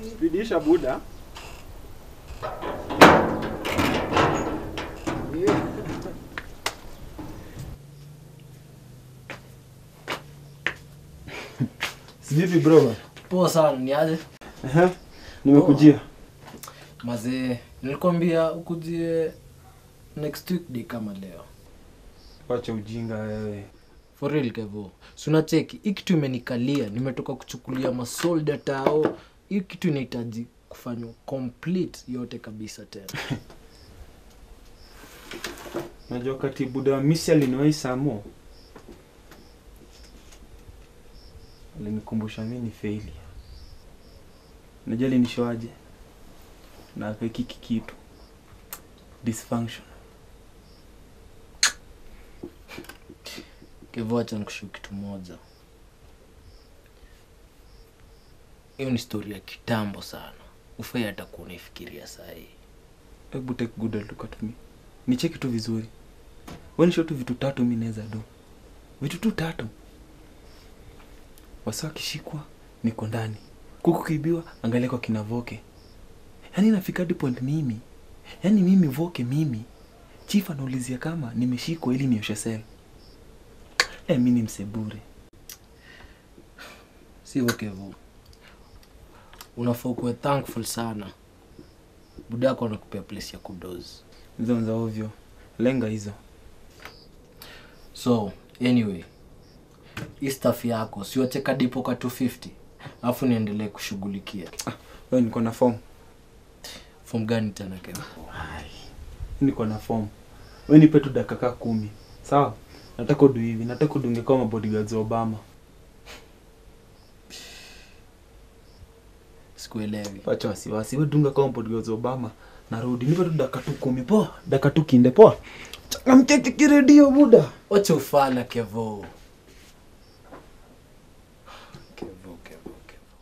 Bidisha buda. Vipi bro? Poa sana, ni aje? Ehe. Nimekujia. Mazee, nilikwambia ukujie next week day kama leo. Wacha ujinga wewe. For real kevo. Si unacheki, hii kitu imenikalia, nimetoka kuchukulia masolda tao. Hii kitu inahitaji kufanywa complete yote kabisa tena. Najua kati buda wa misi aliniwahi samo. Alinikumbusha mimi ni failure. Najua alinishoaje. Na akakiki kitu. Dysfunction. Kevo, acha nikushuku kitu moja. Hiyo ni story ya kitambo sana. Ufai hata kuwa unaifikiria saa hii. Hebu take good look at me. Nicheki tu vizuri. Wewe nisho tu vitu tatu mimi naweza do. Vitu tu tatu. Wasa akishikwa niko ndani. Kuku kiibiwa angalia kwa kina Voke. Yaani nafika hadi point mimi. Yaani mimi Voke mimi. Chief anaulizia kama nimeshikwa ili nioshe sel. Eh, mimi ni msebure. sivyo kevo unafaa kuwa thankful sana buda yako anakupea place ya kudozi Hizo za ovyo. Lenga hizo. so anyway hii staff yako siwacheka dipo ka 250 alafu niendelee kushughulikia Wewe niko na form. fom gani tena kevo niko na form. Wewe nipe tu dakika kaa kumi. Sawa? Nataka udu hivi. Nataka udunge kama bodyguards wa Obama. sikuelewi Wacha wasiwasi. Wewe dunga kama bodyguards wa Obama. Narudi. Nipe tu dakika tu kumi. Poa. Dakika tu kinde. Poa. Changamkia kiredio buda. wacha ufala kevo kevo kevo kevo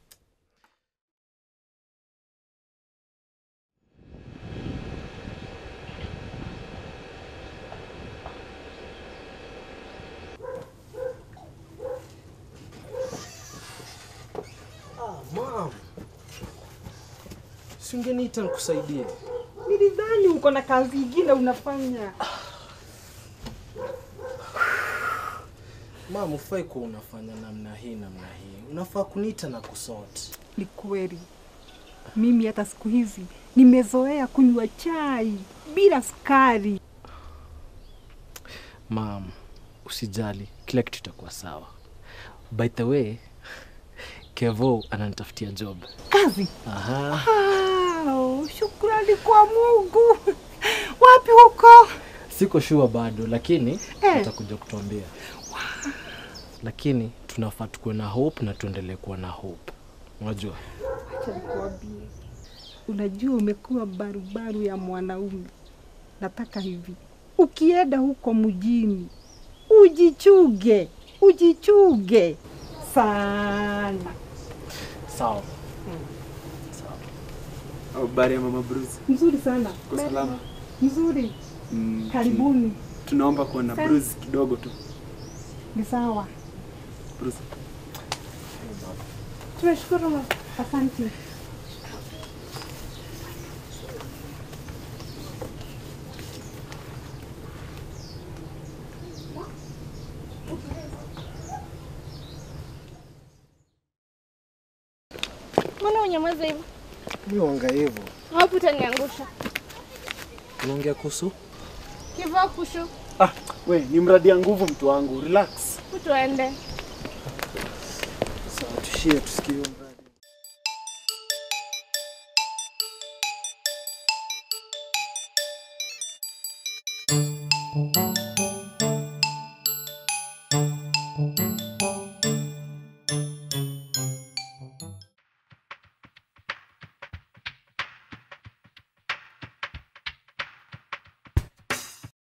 Mam, si ungeniita nikusaidie? Nilidhani uko na kazi ingine unafanya. Mam, ufai kuwa unafanya namna hii namna hii, unafaa kuniita na kusort. Ni kweli, mimi hata siku hizi nimezoea kunywa chai bila sukari. Mam, usijali, kila kitu itakuwa sawa. By the way, Kevo ananitafutia job. Kazi? Aha. Wow, shukrani kwa Mungu. Wapi huko? Siko sure bado, lakini Eh. atakuja kutuambia. Lakini tunafaa tukuwe na hope na tuendelee kuwa na hope. Unajua? Acha nikuambie, unajua umekuwa barubaru ya mwanaume. Nataka hivi, ukienda huko mjini ujichuge, ujichuge sana. Sawa. Habari ya mama Bruce. Mzuri sana. Kwa salama. Mzuri. Mm, Karibuni. Tunaomba kuwa na Sana. Bruce kidogo tu. Ni sawa. Bruce. Tunashukuru. Asante. Mbona unyamaza hivyo? Mi wanga hivyo. Hapo utaniangusha. Unaongea kuhusu? Kivaa kushu, Ah, we ni mradi ya nguvu mtu wangu. Relax. tuende. Sawa, tushie tusikie.